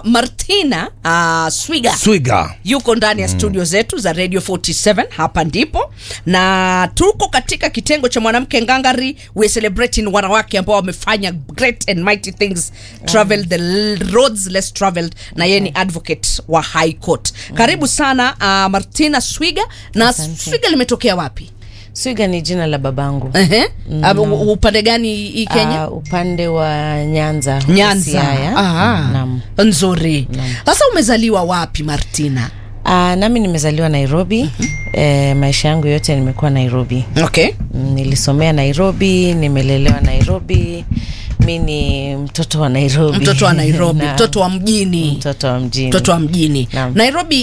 martina uh, swiga Swiga. yuko ndani ya studio zetu za radio 47 hapa ndipo na tuko katika kitengo cha mwanamke ngangari we celebrating wanawake ambao wamefanya great and mighty things travel the l- roads less traveled na yeye ni advocate wa high court karibu sana uh, martina swiga na Asante. swiga limetokea wapi Swiga ni jina la babangu. Ehe. Uh, u- upande gani hii kenya Uh, upande wa Nyanza. huko nyanza Siaya. Aha. Naam. nzuri sasa umezaliwa wapi martina Uh, nami nimezaliwa Nairobi. Eh, maisha yangu yote nimekuwa Nairobi. okay Mm, Nilisomea Nairobi, nimelelewa Nairobi. Mi ni mtoto wa Nairobi. mtoto wa nairobi Naam. mtoto wa mjini mtoto wa mjini. mtoto wa mjini Naam. nairobi